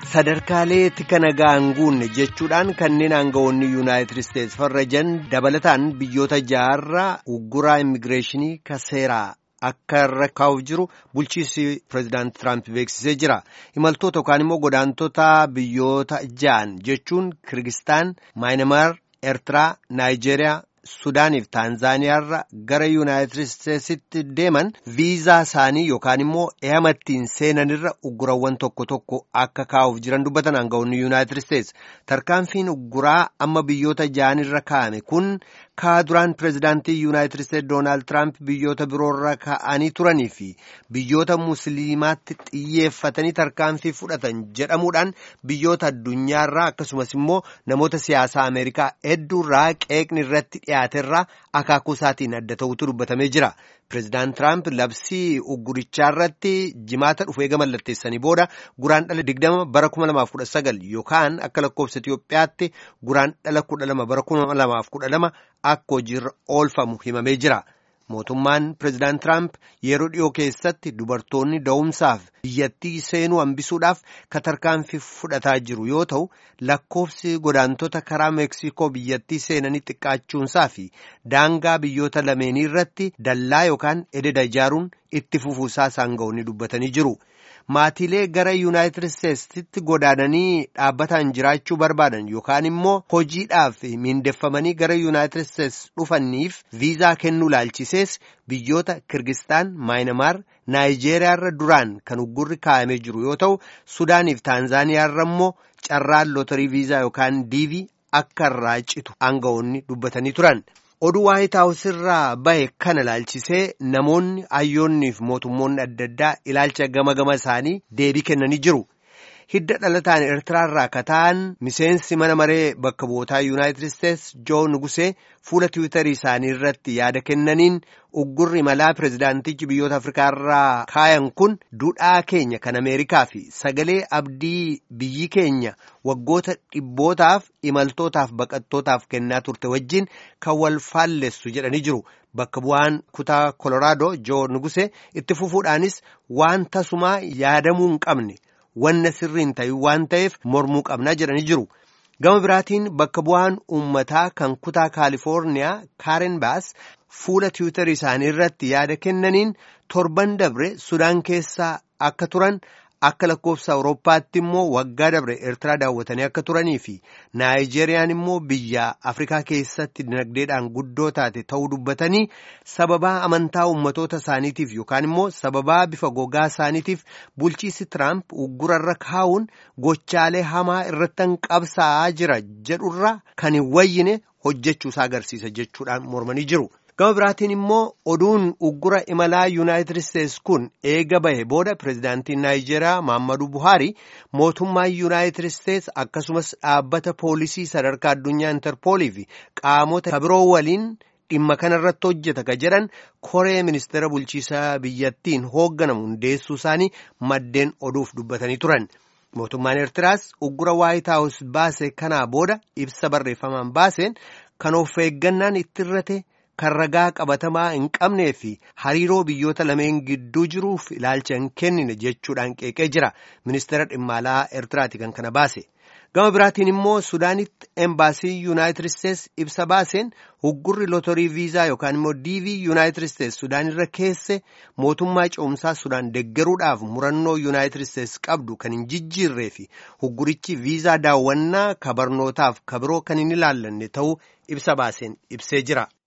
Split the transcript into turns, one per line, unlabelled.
sadarkaalee tika nagaa hin guunne jechuudhaan kanneen aangawoonni yuunaayitid isteetsi farrajan dabalataan biyyoota jaarraa ugguraa immigireeshinii kaseeraa akka irra kaa'uuf jiru bulchiinsi pireezidaanti tiraamp beeksisee jira imaltoota yookaan immoo godaantota biyyoota ja'an jechuun kirgistaan maayinamaar eertiraa naayijeeriyaa. sudaaniif taanzaaniyaarra gara yuunaayitid isteetsitti deeman viizaa isaanii yookaan immoo eeyamattiin seenanirra uggurawwan tokko tokko akka kaa'uuf jiran dubbatan aangawoonni yuunaayitid isteetsi tarkaanfiin ugguraa amma biyyoota ja'anirra kaa'ame kun kaa duraan pireezidaantii yuunaayitid isteetsi doonaald tiraamp biyyoota biroorra kaa'anii turanii fi biyyoota musliimaatti xiyyeeffatanii tarkaanfii fudhatan jedhamuudhaan biyyoota addunyaarraa akkasumas immoo namoota siyaasaa ameerikaa hedduurraa qeeqni irratti dhiyaaterraa akaakuu isaatiin adda ta'utu dubbatamee jira. Pireezidaant Tiraamp labsii uggurichaa irratti jimaata dhufu eega mallatteessanii booda guraan dhala digdama bara kuma lamaaf kudha sagal yookaan akka lakkoofsa Itiyoophiyaatti guraan dhala kudha lama bara kuma lamaaf kudha lama akka hojiirra oolfamu himamee jira. Mootummaan pireezidaant Tiraamp yeroo dhiyoo keessatti dubartoonni da'umsaaf biyyattii seenuu hambisuudhaaf tarkaanfii fudhataa jiru yoo ta'u lakkoofsi godaantota karaa meeksikoo biyyattii seenanii xiqqaachuunsaa fi daangaa biyyoota lameenii irratti dallaa yookaan ededa ijaaruun itti fufuusaa aangawoonni dubbatanii jiru. Maatiilee gara yuunaayitid isteetsitti godaananii dhaabbataan jiraachuu barbaadan yookaan immoo hojiidhaaf miindeffamanii gara yuunaayitid isteetsi dhufaniif viizaa kennuu laalchisees biyyoota kirgistaan maayinamaar naayijeeriyaarra duraan kan uggurri kaa'amee jiru yoo ta'u sudaaniif taanzaaniyaarra immoo carraan lootarii viizaa yookaan diivii akka irraa citu aangawoonni dubbatanii turan. oduu waayit haawus irraa bahe kana ilaalchisee namoonni hayyoonniif mootummoonni adda addaa ilaalcha gama gama isaanii deebii kennanii jiru. Hidda dhalataan Eertiraarraa kataan miseensi mana maree bakka bu'ootaa Yuunaayitid Isteetsi Joo Nugusee fuula tiwiitarii isaanii irratti yaada kennaniin uggurri malaa pireezidaantichi biyyoota Afrikaarraa kaayan kun duudhaa keenya kan Ameerikaa fi sagalee abdii biyyi keenya waggoota dhibbootaaf imaltootaaf baqattootaaf kennaa turte wajjin kan wal faallessu jedhanii jiru. Bakka bu'aan kutaa Koloraadoo Joo Nugusee itti fufuudhaanis waan tasumaa yaadamuu hin qabne. wanna sirriin ta'e waan ta'eef mormuu qabnaa jedhanii jiru. Gama biraatiin bakka bu'aan uummataa kan kutaa Kaalifoorniyaa Kaaren Baas fuula tiwiitarii isaanii irratti yaada kennaniin torban dabre Sudaan keessaa akka turan akka lakkoofsa Awurooppaatti immoo waggaa dabre Eertiraa daawwatanii akka turanii fi Naayijeeriyaan immoo biyya Afrikaa keessatti dinagdeedhaan guddoo taate ta'uu dubbatanii sababaa amantaa uummatoota isaaniitiif yookaan immoo sababaa bifa gogaa isaaniitiif bulchiisi Tiraamp uggurarra kaa'uun gochaalee hamaa irratti qabsaa'aa jira jedhurra kan hin wayyine hojjechuusaa agarsiisa jechuudhaan mormanii jiru. gama biraatiin immoo oduun uggura imalaa yuunaayitid isteetsi kun eega bahe booda pireezidaantiin naayijeeriyaa maammadu buhaari mootummaa yuunaayitid isteetsi akkasumas dhaabbata poolisii sadarkaa addunyaa intarpoolii fi qaamota kabiroo waliin dhimma kanarratti hojjeta ka jedhan koree ministeera bulchiisaa biyyattiin hoogganamu hundeessuu isaanii maddeen oduuf dubbatanii turan. mootummaan eertiraas uggura waayit haawus baase kanaa booda ibsa barreeffamaan baaseen kan of eeggannaan itti irrate. kan ragaa qabatamaa hin qabnee fi hariiroo biyyoota lameen gidduu jiruuf ilaalcha hin kennine jechuudhaan qeeqee jira ministeera dhimma alaa eertiraati kan kana baase gama biraatiin immoo sudaanitti embaasii yuunaayitid isteetsi ibsa baaseen uggurri lootorii viizaa yookaan immoo diivii yuunaayitid isteetsi sudaanirra keesse mootummaa ce'umsaa sudaan deggeruudhaaf murannoo yuunaayitid isteetsi qabdu kan hin jijjiirree fi uggurichi viizaa daawwannaa kabarnootaaf kabiroo kan hin ilaallanne ta'uu ibsa baaseen ibsee jira.